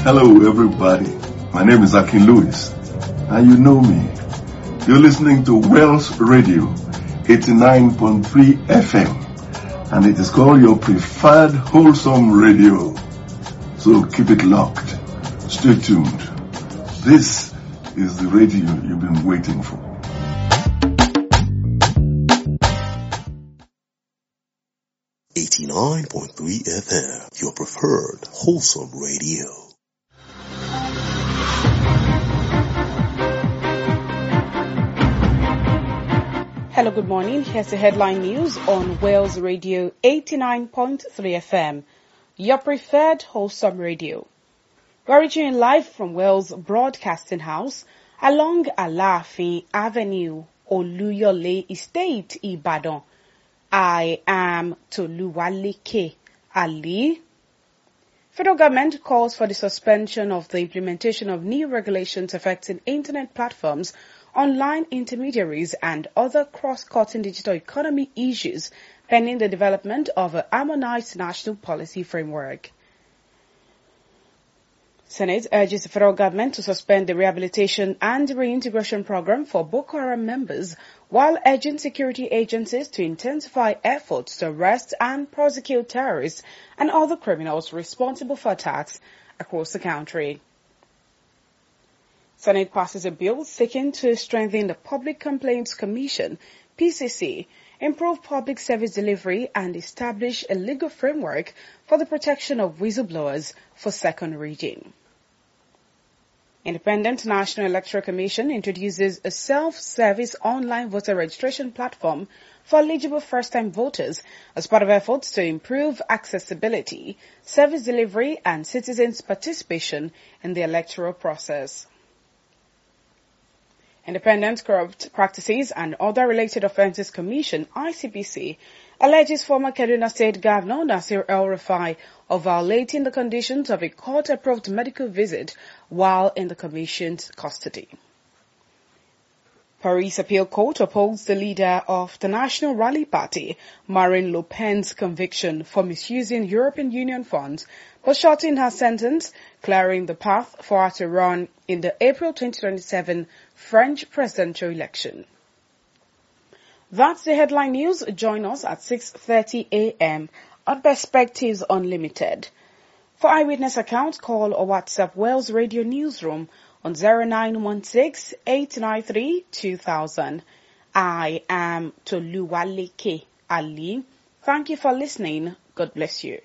Hello, everybody. My name is Akin Lewis, and you know me. You're listening to Wells Radio 89.3 FM, and it is called your preferred wholesome radio. So keep it locked. Stay tuned. This is the radio you've been waiting for. Eighty-nine point three FM, your preferred wholesome radio. Hello, good morning. Here's the headline news on Wales Radio 89.3 FM, your preferred wholesome radio. We're reaching you live from Wales Broadcasting House along Alaafin Avenue, Oluyole Estate, Ibadan. I am Toluwaleke Ali. Federal government calls for the suspension of the implementation of new regulations affecting internet platforms online intermediaries and other cross-cutting digital economy issues pending the development of a harmonized national policy framework. Senate urges the federal government to suspend the rehabilitation and reintegration program for Boko Haram members while urging security agencies to intensify efforts to arrest and prosecute terrorists and other criminals responsible for attacks across the country. Senate passes a bill seeking to strengthen the Public Complaints Commission, PCC, improve public service delivery and establish a legal framework for the protection of whistleblowers for second reading. Independent National Electoral Commission introduces a self-service online voter registration platform for eligible first-time voters as part of efforts to improve accessibility, service delivery and citizens' participation in the electoral process. Independent Corrupt Practices and Other Related Offences Commission, ICPC, alleges former Kaduna State Governor Nasir El-Rufai of violating the conditions of a court-approved medical visit while in the Commission's custody. Paris Appeal Court upholds the leader of the National Rally Party, Marine Le Pen's conviction for misusing European Union funds, but shortening her sentence, clearing the path for her to run in the April 2027 French presidential election. That's the headline news. Join us at 6.30 a.m. on Perspectives Unlimited. For eyewitness accounts, call or WhatsApp Wales Radio Newsroom on 0916-893-2000. I am Toluwaleke Ali. Thank you for listening. God bless you.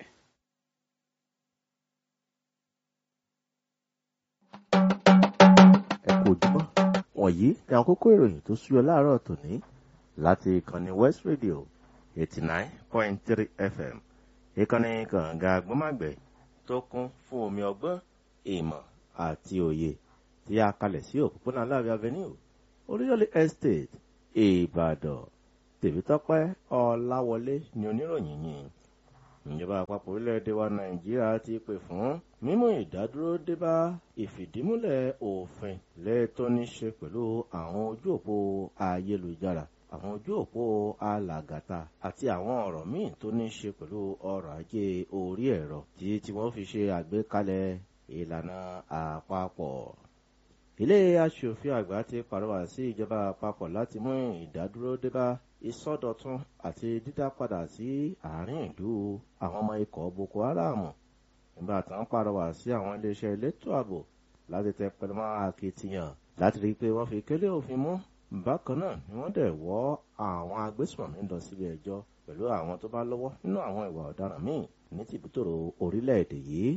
ẹ kú ojúmọ́ wọ̀nyí ni àkókò ìròyìn tó súyọ láàárọ̀ tòní láti ìkànnì west radio eighty nine point three fm ìkànnì kànga agbọ́màgbẹ̀ tó kún fún omi ọgbọ́n ìmọ̀ àti òye tí a kalẹ̀ sí òpópónà aláàbẹ̀ avenue oríyọ̀lé estate ìbàdàn tèmítọ́pẹ́ ọláwọlé ni oníròyìn yìí ìjọba àpapọ̀ orílẹ̀-èdè wa nàìjíríà ti pè fún mímú ìdádúró débá ìfìdímúlẹ̀ òfin lẹ́ẹ̀tọ́ ní ṣe pẹ̀lú àwọn ojú òpó ayélujára àwọn ojú òpó alàgàtà àti àwọn ọ̀rọ̀ míì tó ní ṣe pẹ̀lú ọrọ̀ ajé orí ẹ̀rọ tí tí wọ́n fi ṣe àgbékalẹ̀ ìlànà àpapọ̀ ilé aṣòfin àgbà ti pàrọwà sí ìjọba àpapọ̀ láti mú ìdádúró débá ìsọdọ̀tun àti dídá padà sí àárín ìlú àwọn ọmọ ikọ̀ boko haram nígbà tí wọ́n pàrọwà sí àwọn iléeṣẹ́ elétò ààbò láti tẹ pẹlẹmọ́ akitiyan láti rí i pé wọ́n fi kélé òfin mú bákan náà ni wọ́n dẹ̀ wọ́ àwọn agbésùnmọ̀mí lọ sílé ẹjọ́ pẹ̀lú àwọn tó bá lọ́wọ́ nínú àwọn ìwà ọ̀daràn míì ní tìbútòrò orílẹ̀-èdè yìí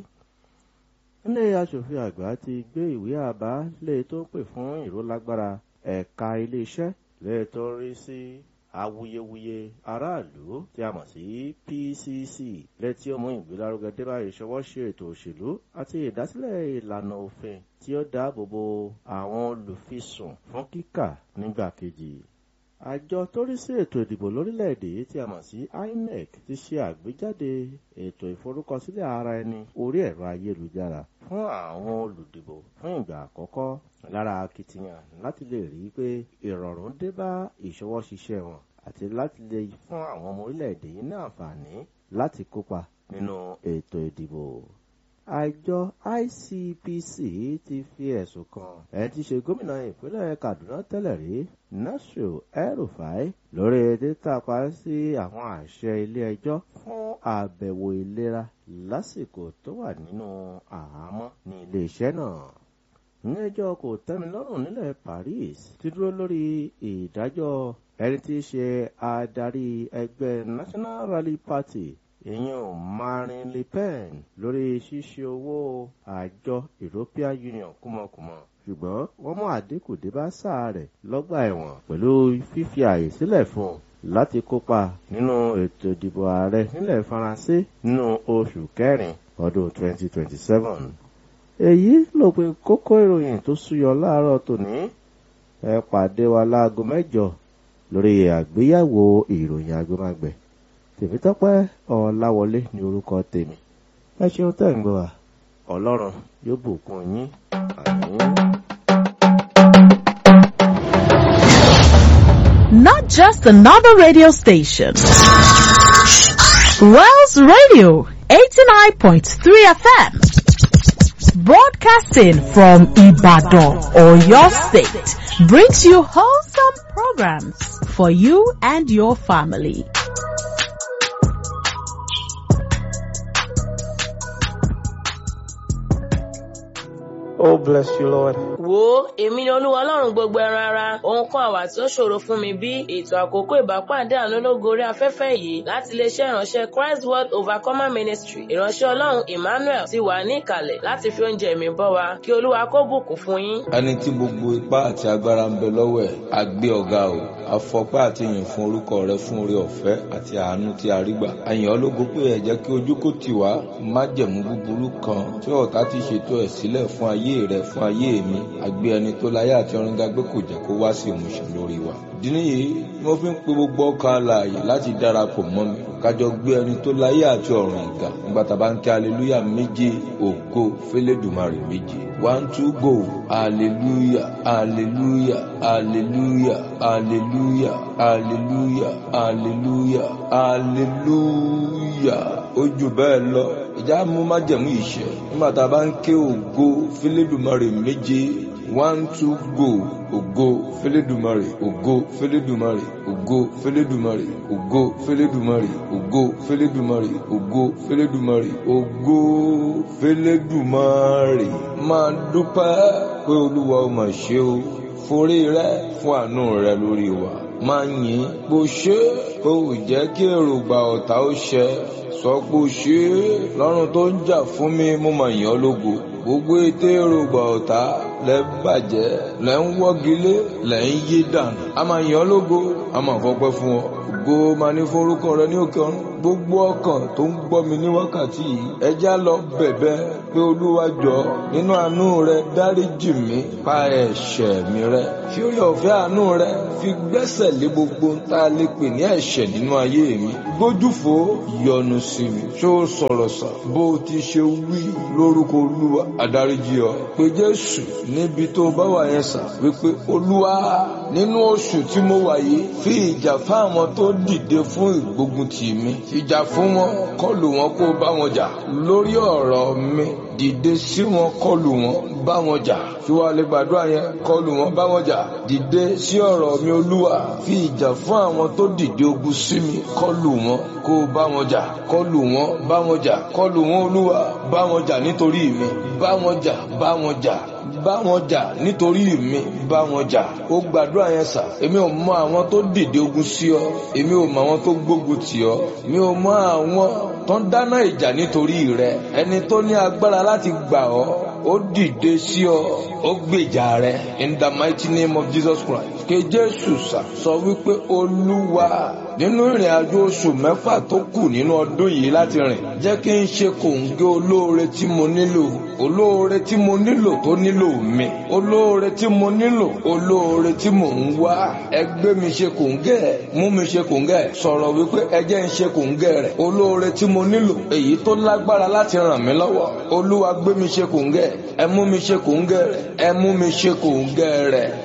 ilé aṣòfin àgbà ti gbé ìwé àbá lè tó pè fún ìrólágbára ẹ̀ka iléeṣẹ́ lè tó rí sí awuyewuye aráàlú tí a mọ̀ sí pcc lẹ́tí ó mú ìgbélárugẹ débà ìṣọwọ́ṣe ètò òṣèlú àti ìdásílẹ̀ ìlànà òfin tí ó dáàbò bo àwọn olùfisùn fún kíkà nígbà kejì àjọ tó rí sí ètò ìdìbò lórílẹ̀‐èdè yìí tí a mọ̀ sí inec ti ṣe àgbéjáde ètò ìforúkọsílẹ̀ ara ẹni orí ẹ̀rọ ayélujára fún àwọn olùdìbò fún ìgbà àkọ́kọ́ lára akitiyan láti lè rí i pé ìrọ̀rùn dé bá ìṣọwọ́ ṣiṣẹ́ wọn àti láti lè fún àwọn ọmọ orílẹ̀‐èdè yìí ní àǹfààní láti kópa nínú ètò ìdìbò àjọ ICPC ti fi ẹ̀sùn kan ẹni tí í ṣe gómìnà ìpínlẹ̀ Kaduna tẹ́lẹ̀ rí Nasir El-Rufai lórí títàpá sí àwọn àṣẹ ilé ẹjọ́ fún àbẹ̀wò ìlera lásìkò tó wà nínú àhámọ́ ní iléeṣẹ́ náà ilé-ẹjọ́ kò tẹ́milọ́rùn nílẹ̀ Paris ti dúró lórí ìdájọ́ ẹni tí í ṣe adarí ẹgbẹ́ National Rally Party ìyẹn Marine Le Pen lórí ṣíṣe owó àjọ European Union kúmọkùmọ ṣùgbọ́n wọ́n mú àdínkù dé bá sáà rẹ̀ lọ́gbà ẹ̀wọ̀n pẹ̀lú fífi ààyè sílẹ̀ fún un láti kópa nínú ètò ìdìbò ààrẹ nílẹ̀ Faransé nínú oṣù kẹrin ọdún 2027 èyí ló pe kókó ìròyìn tó súyọ láàárọ̀ tòní ẹ pàdé wa láago mẹ́jọ lórí àgbéyẹ̀wò ìròyìn agbémágbẹ̀ tèmítọ́pẹ́ ọláwọlé ní orúkọ tèmi ẹ ṣeun tẹ́ ń gbọ́ wa ọlọ́run yóò bùkún yín àmín. Not just another radio station. Wells Radio 89.3 FM. Broadcasting from Ibadan or your state brings you wholesome programs for you and your family. Oh, bless you, Lord. wo èmi ni olúwa ọlọ́run gbogbo ẹran ara ohun kan àwà tí ó ṣòro fún mi bí ètò àkókò ìbápàdé àánú lógo orí afẹ́fẹ́ yìí láti iléeṣẹ́ ìránṣẹ́ Christ World Overcomer Ministry ìránṣẹ́ ọlọ́run Emmanuel ti wà ní ìkàlẹ̀ láti fi oúnjẹ mi bọ́ wa kí olúwa kó bùkún fún yín. ẹni tí gbogbo ipá àti agbára ń bẹ lọ́wọ́ ẹ̀ á gbé ọ̀gá o afọpẹ́ àti yìn fún orúkọ rẹ fún oore ọ̀fẹ́ àti àánú tí a rí gbà àyàn ológo pé ẹ jẹ́ kí ojú kò tì wá májẹ̀mú búburú kan tí ọ̀tá ti ṣètò ẹ̀ sílẹ̀ fún ayé rẹ fún ayé mi àgbé ẹni tó láyé àti ọ̀run ga gbé kò jẹ́ kó wá sí ìmúṣẹ lórí wa ìdí nìyí ni mo fi ń pe gbogbo ọkàn alààyè láti darapọ̀ mọ́ mi kájọ gbé ẹni tó láyé àti ọ̀run ìgà nígbà tá a bá ń kí aleluya méje ògo fẹlẹ́dùmarè méje one two go hallelujah hallelujah hallelujah hallelujah hallelujah hallelujah hallelujah ó jù bẹ́ẹ̀ lọ ìjà mú májẹ̀mú ìṣẹ́ nígbà tá a bá ń ké ògo fẹlẹ́dùmarè méje one two go ògo fẹlẹ́dùmarè ògo fẹlẹ́dùmarè ògo fẹlẹ́dùmarè ògo fẹlẹ́dùmarè ògo fẹlẹ́dùmarè ògo fẹlẹ́dùmarè ògo fẹlẹ́dùmarè máa dúpẹ́ pé olúwa ó mà ṣe o forí rẹ fún àánú rẹ lórí wa máa yìn bó ṣe kó o jẹ́ kí èròǹgbà ọ̀tá ó ṣẹ sọ pé o ṣe lọ́rùn tó ń jà fún mi mo mà yìn ọ́ lógo gbogbo ètò èròǹgbà ọ̀tá lẹ bàjẹ́ lẹ ń wọ́gilé lẹ ń yí dànù a máa yìn ọ́ lógo a máa fọpẹ́ fún ọ ògo máa ní forúkọ rẹ ní òkè ọ̀run gbogbo ọkàn tó ń gbọ́ mi ní wákàtí yìí ẹjá lọ bẹ̀bẹ̀ pé olúwa jọ nínú àánú rẹ dáríjì mí pa ẹ̀ṣẹ̀ mi rẹ fi orí ọ̀fẹ́ àánú rẹ fi gbẹ́sẹ̀ lé gbogbo ń tá a lè pè ní ẹ̀ṣẹ̀ nínú ayé mi gbójúfò yọ́nú sí mi ṣó o sọ̀rọ̀ sà bó o ti ṣe wí lórúkọ olúwa àdáríjì ọ pé jésù níbi tó bá wà yẹn sà wípé olúwa nínú oṣù tí mo wà yìí fi ìjà fáwọn tó dìde fún ìgbógun tì mí ìjà fún wọn kọlù wọn kó bá wọn jà lórí ọ̀rọ̀ mi dìde sí wọn kọlù wọn bá wọn jà tí wàá lè gbàdúrà yẹn kọlù wọn bá wọn jà dìde sí ọ̀rọ̀ mi olúwa fi ìjà fún àwọn tó dìde ogun sí mi kọlù wọn kó bá wọn jà kọlù wọn bá wọn jà kọlù wọn olúwa bá wọn jà nítorí mi bá wọn jà bá wọn jà bá wọn jà nítorí mi bá wọn jà ó gbàdúrà yẹn sà èmi ò mọ àwọn tó dìde ogun sí ọ èmi ò mọ àwọn tó gbógun tì ọ mi ò mọ àwọn tó ń dáná ìjà nítorí rẹ ẹni tó ní agbára láti gbà ọ ó dìde sí ọ ó gbèjà rẹ in the mighty name of Jesus Christ ké Jésù sà sọ wípé olúwa nínú ìrìn àjò oṣù mẹ́fà tó kù nínú ọdún yìí láti rìn jẹ́ kí n ṣe kòǹgẹ́ olóore tí mo nílò olóore tí mo nílò tó nílò mi olóore tí mo nílò olóore tí mò ń wá ẹgbẹ́ mi ṣe kòǹgẹ́ mú mi ṣe kòǹgẹ́ sọ̀rọ̀ wípé ẹjẹ́ ń ṣe kòǹgẹ́ rẹ̀ olóore tí mo nílò èyí tó lágbára láti ràn mí lọ́wọ́ olúwa gbé mi ṣe kòǹgẹ́ ẹ mú mi ṣe kòǹgẹ́ rẹ̀ ẹ mú mi ṣe kòǹgẹ́ rẹ̀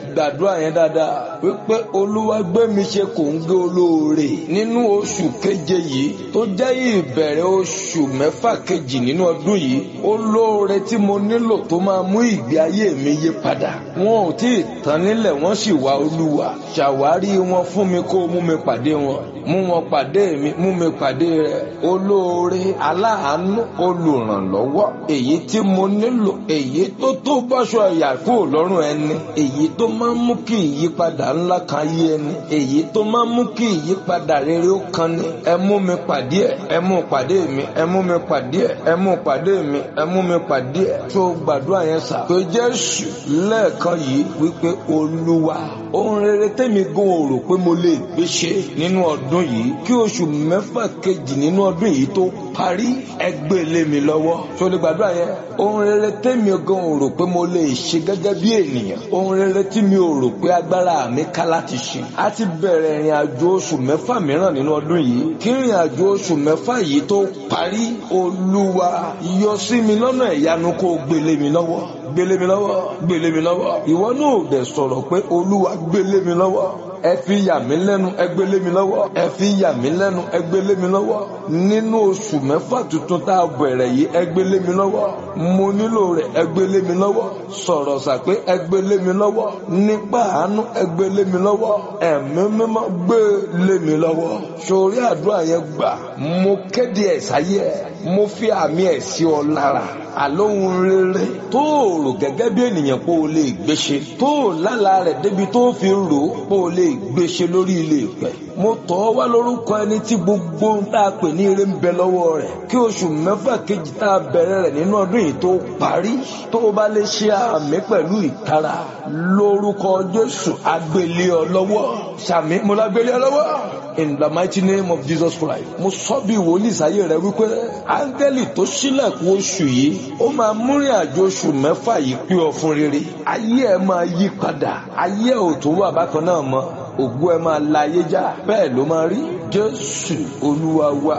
gbàdúrà yẹn dáadáa wípé olúwa gbé mi ṣe kò ń gé olóore nínú oṣù keje yìí tó jẹ́ ìbẹ̀rẹ̀ oṣù mẹ́fà kejì nínú ọdún yìí olóore tí mo nílò tó máa mú ìgbé ayé mi yí padà wọn ò tí ì tán nílẹ̀ wọ́n sì wá olúwa ṣàwárí wọn fún mi kó mú mi pàdé wọn mú wọn pàdé mi mú mi pàdé rẹ olóore aláàánú olùrànlọ́wọ́ èyí tí mo nílò èyí tó tó bọ́ṣọ ìyà kúrò lọ́rùn ẹni èyí tó máa ń mú kí ìyípadà ńlá kan yé ẹni èyí tó máa ń mú kí ìyípadà rere ó kan ni ẹ mú mi pàdé ẹ ẹ mú pàdé mi ẹ mú mi pàdé ẹ ẹ mú pàdé mi ẹ mú mi pàdé ẹ tó gbàdúrà yẹn sà pé jésù lẹ́ẹ̀kan yìí wípé olúwa ohun rere tẹ́mi gan ò rò pé mo lè gbé ṣe nínú ọdún yìí kí oṣù mẹ́fà kejì nínú ọdún yìí tó parí ẹgbẹ́ lé mi lọ́wọ́ tó lè gbàdúrà yẹn ohun rere tẹ́mi gan ò rò pé mo lè ṣe gẹ́gẹ́ bí ènìyàn ohun rere tí mi ò rò pé agbára mi ká láti ṣe a ti bẹ̀rẹ̀ ìrìn àjò oṣù mẹ́fà mìíràn nínú ọdún yìí kí ìrìn àjò oṣù mẹ́fà yìí tó parí olúwa yọ sí mi lọ́nà ìyanu kó gbélé mi lọ́wọ́ gbélé mi lọ́wọ́ gbélé mi lọ́wọ́ ìwọ náà ò dẹ̀ sọ̀rọ̀ pé olúwa gbélé mi lọ́wọ́ ẹ fi yà mí lẹ́nu ẹ gbélé mi lọ́wọ́ ẹ fi yà mí lẹ́nu ẹ gbélé mi lọ́wọ́ nínú oṣù mẹ́fà tuntun tá a bẹ̀rẹ̀ yìí ẹ gbélé mi lọ́wọ́ mo nílò rẹ̀ ẹ gbélé mi lọ́wọ́ sọ̀rọ̀ sàpé ẹ gbélé mi lọ́wọ́ nípa àánú ẹ gbélé mi lọ́wọ́ ẹ̀mí mímọ́ gbélé mi lọ́wọ́ sórí àdúrà yẹn gbà mo kéde ẹ̀ sáyé ẹ̀ mo fi àmì ẹ̀ sí ọ lára àlóhun rere tó rò gẹ́gẹ́ bí ènìyàn pé o lè gbéṣe tó lálàá rẹ̀ débi tó fi rò ó pé o lè gbéṣe lórí ilé ìpẹ́ mo tọ́ ọ wá lórúkọ ẹni tí gbogbo ń tá a pè ní ire ń bẹ lọ́wọ́ rẹ̀ kí oṣù mẹ́fà kejì tá a bẹ̀rẹ̀ rẹ̀ nínú ọdún yìí tó parí tó o bá lè ṣe àmì pẹ̀lú ìtara lórúkọ Jésù agbélé ọ lọ́wọ́ sàmì mo lágbélé ọ lọ́wọ́ in the mighty name of Jesus Christ mo sọ bí wòlíì sáyé rẹ wípé áńgẹ́lì tó ṣílẹ̀kùn oṣù yìí ó máa múrin àjò oṣù mẹ́fà yìí pé ọ fún rere ayé ẹ máa yí padà ayé ò tó wà bákan náà mọ́ ògbó ẹ máa la ayé já bẹ́ẹ̀ ló máa rí jésù olúwa wa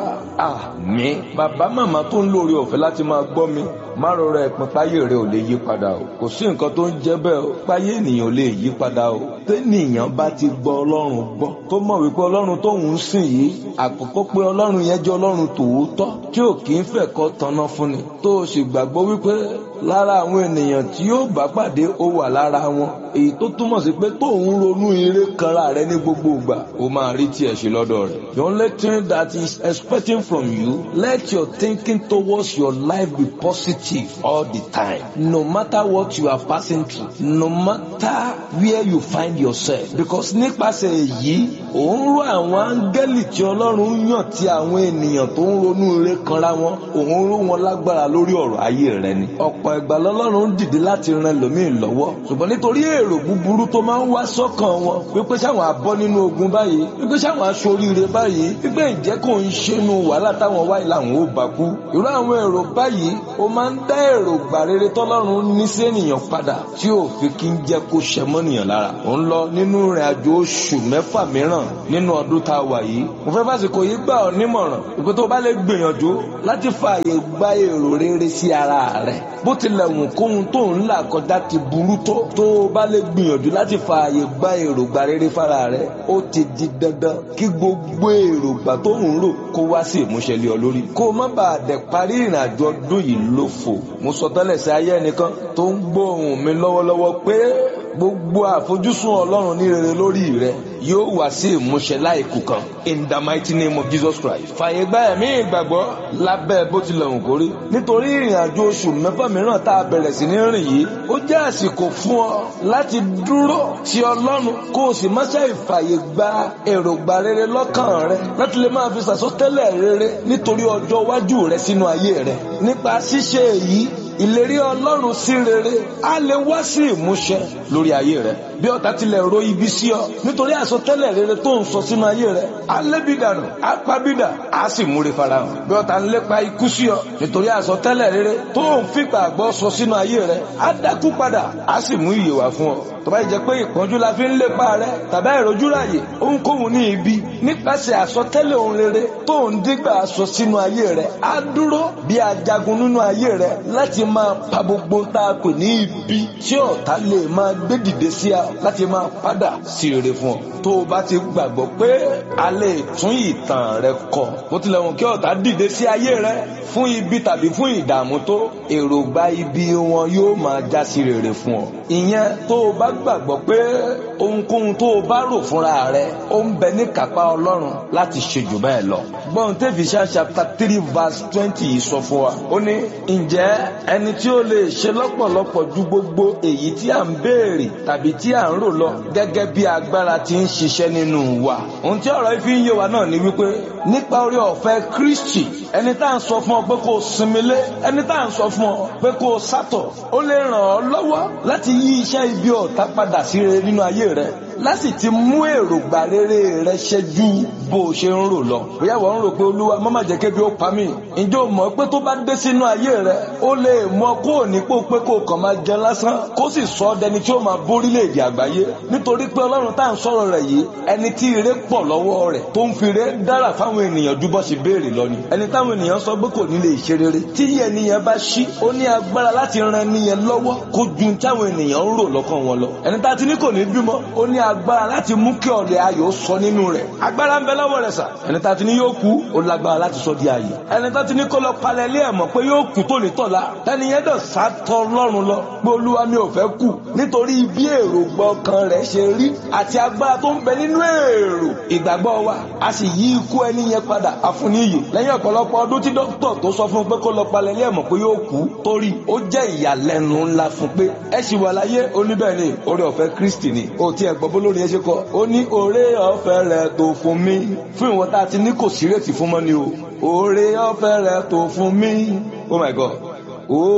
àmín bàbá màmá tó ń lórí ọ̀fẹ́ láti máa gbọ́ mi má rọra ẹ̀pin páyé rẹ ò lè yí padà o kò sí nǹkan tó ń jẹ́ bẹ́ẹ̀ o páyé ènìyàn ò lè yí padà o tẹ́nìyàn bá ti gbọ́ ọlọ́run gbọ́ tó mọ̀ wípé ọlọ́run tóun ń sìn yìí àkọ́kọ́ pé ọlọ́run yẹn jẹ́ ọlọ́run tòótọ́ tí ò kì í fẹ̀kọ́ tanná fúnni tó o sì gbàgbọ́ wípé lára àwọn ènìyàn tí yóò bá pàdé ó wà lára wọn èyí tó túmọ̀ sí pé tóun ronú ire kanra rẹ ní gbogbo ìgbà ó máa rí tiẹ̀ ṣe lọ́dọ̀ rẹ̀. the only thing that is expecting from you let your thinking towards your life be positive all the time no matter what you are passing through no matter where you find yourself because nípasẹ̀ èyí òun ró àwọn áńgẹ́lì tí ọlọ́run yàn tí àwọn ènìyàn tó ń ronú ire kanra wọn òun ró wọn lágbára lórí ọ̀rọ̀ ayé rẹ ni ọ̀pọ̀ ìgbà lọ́lọ́run dìde láti ran ẹlòmíì lọ́wọ́ ṣùgbọ́n nítorí èrò búburú tó máa ń wá sọ́kàn wọn wípé sáwọn abọ́ nínú ogun báyìí wípé sáwọn aṣoríire báyìí wípé ìjẹ́ kò ń ṣẹ́nu wàhálà táwọn wáyé làwọn ò bá kú irú àwọn èrò báyìí ó máa ń dá èrò gbà rere tọ́lọ́run ní sí ènìyàn padà tí ò fi kí ń jẹ́ kó ṣẹ mọ́nìyàn lára ó ń lọ nínú ìrìn àjò oṣù mẹ́fà mìíràn nínú ọdún tá a wà yìí mo fẹ́ fásitì yìí gbà ọ́ nímọ̀ràn ìpè tó bá lè gbìyànjú láti fààyè gba èrò rere sí ara rẹ̀ bó tilẹ̀ wù kóhun tó ń là kọjá ti burú tó tó o bá lè gbìyànjú láti fààyè gba èrògbà rere fara rẹ ó ti di dandan kí gbogbo èrògbà tó ń rò kó wá sí ìmúṣẹ lé ọ lórí kó o má bàa dẹ̀ parí ìrìn àjò ọdún yìí lófo mo sọ tẹ́lẹ̀ sí ayé ẹnìkan tó ń gbóhùn mi lọ́wọ́lọ́wọ́ pé gbogbo àfojúsùn ọlọ́run ní rere lórí rẹ yóò wá sí ìmúṣẹ láìkù kan in the mighty name of Jesus Christ fààyè gba ẹ̀mí ìgbàgbọ́ lábẹ́ bó tilẹ̀ hùn kórí nítorí ìrìn àjò oṣù mẹ́fà mìíràn tá a bẹ̀rẹ̀ sí ní rìn yìí ó jẹ́ àsìkò fún ọ láti dúró ti ọlọ́run kó o sì má ṣe ìfààyè gba èròǹgbà rere lọ́kàn rẹ láti lè máa fi sàsọtẹ́lẹ̀ rere nítorí ọjọ́ iwájú rẹ sínú ayé rẹ nípa ṣíṣe èyí ìlérí ọlọ́run sí rere á lè wá sí ìmúṣẹ lórí ayé rẹ bí ọ̀tá tilẹ̀ ro ibi sí ọ nítorí àsọtẹ́lẹ̀ rere tó ń sọ sínú ayé rẹ á lébi dànù á pabidà á sì múre farahàn bí ọ̀tá ń lépa ikú sí ọ nítorí àsọtẹ́lẹ̀ rere tó ń fìgbà gbọ́ sọ sínú ayé rẹ á dákú padà á sì mú ìyè wá fún ọ tó bá jẹ́ pé ìpọ́njú la fi ń lépa rẹ tàbí ìrojú ráyè ohunkóhun ní ibi nípasẹ̀ àsọtẹ́lẹ̀ ohun rere tó ń dígbà sọ sínú ayé rẹ á dúró bí ajagun nínú ayé rẹ láti máa pa gbogbo tá a pè ní ibi tí ọ̀tá lè máa gbé dìde sí a láti máa padà sí rere fún ọ tó o bá ti gbàgbọ́ pé a lè tún ìtàn rẹ kọ bó tilẹ̀ wọn kí ọ̀tá dìde sí ayé rẹ fún ibi tàbí fún ìdààmú tó èròǹgbà ibi wọn yóò máa já sí rere fún ọ ìyẹn tó o bá gbàgbọ́ pé ohunkóhun tó o bá rò fúnra rẹ ó ń bẹ ní kápá ọlọ́run láti ṣe jù bẹ́ẹ̀ lọ. gbọ́n tẹ́fìṣà chapter three verse twenty yìí sọ fún wa. ó ní ǹjẹ́ ẹni tí ó lè ṣe lọ́pọ̀lọpọ̀ ju gbogbo èyí tí à ń béèrè tàbí tí à ń rò lọ gẹ́gẹ́ bí agbára ti ń ṣiṣẹ́ nínú wa. ohun tí ọ̀rọ̀ yìí fi ń yé wa náà ni wípé nípa orí ọ̀fẹ́ Kristi ẹni tá à ń sọ fún ọ pé kó o sinmi lé ẹni tá à ń sọ fún ọ pé kó o sátọ̀ ó lè ràn ọ́ lọ́wọ́ láti yí iṣẹ́ ibi ọ̀tá padà sí rere nínú ayé rẹ láti ti mú èròǹgbà rere rẹ ṣẹ́jú bó o ṣe ń rò lọ. bóyá wọ́n ń rò pé olúwa má má jẹ́ kébi ó pa mí. ǹjẹ́ o mọ̀ pé tó bá dé sínú ayé rẹ ó lè mọ kó o nípò pé kó o kàn máa jẹ lásán kó sì sọ ọ́ dẹni tí ó máa bórílẹ̀-èdè àgbáyé. nítorí pé ọlọ́run tá à ń sọ̀rọ̀ rẹ̀ yìí ẹni tí ire pọ̀ lọ́wọ́ rẹ̀ tó ń fi ire dára fáwọn ènìyàn ju bọ́ ṣe béèrè lọ ni. ẹni táwọn ènìyàn sọ pé kò ní lè ṣe rere tí ènìyàn bá ṣí ó ní agbára láti ran ènìyàn lọ́wọ́ kó ju táwọn ènìyàn ń rò lọ́kàn wọn lọ. ẹni tá a ti ní kò ní bímọ ó ní agbára láti mú kí ọ̀lẹ̀ ayọ̀ sọ nínú rẹ̀ agbára ń bẹ lọ́wọ́ rẹ̀ sà ẹni tá a ti ní yóò kú ó lágbára láti sọ di ayé ẹni tá a ti ní kó lọ palẹ̀ ilé ẹ̀ mọ̀ pé yóò kú tó ní tọ̀la ẹni yẹn dẹ̀ sátọ lọ́rùn lọ pé olúwa mi ò fẹ́ kú nítorí bí èròǹgbà ọkàn rẹ̀ ṣe rí àti agbára tó ń bẹ nínú èrò ìgbàgbọ́ wa a sì yí ikú ẹni yẹn padà àfúnníyì lẹ́yìn ọ̀pọ̀lọpọ̀ ọdún tí dókítà tó sọ fún un pé kó lọ palẹ̀ ilé ẹ̀ mọ̀ pé yóò kú torí ó jẹ́ ìyàlẹ́nu ńlá fún pé ẹ sì wà láyé oníbẹ̀ ni oore ọ̀fẹ́ Kristi ni ó ti ẹ̀ gbọ́ bó lórí ẹ ṣe kọ ó ní oore ọ̀fẹ́ rẹ̀ tó fún mi fún ìwọ tá a ti ní kò sí rètí fún mọ́ ni o oore ọ̀fẹ́ rẹ̀ tó fún mi oh my god.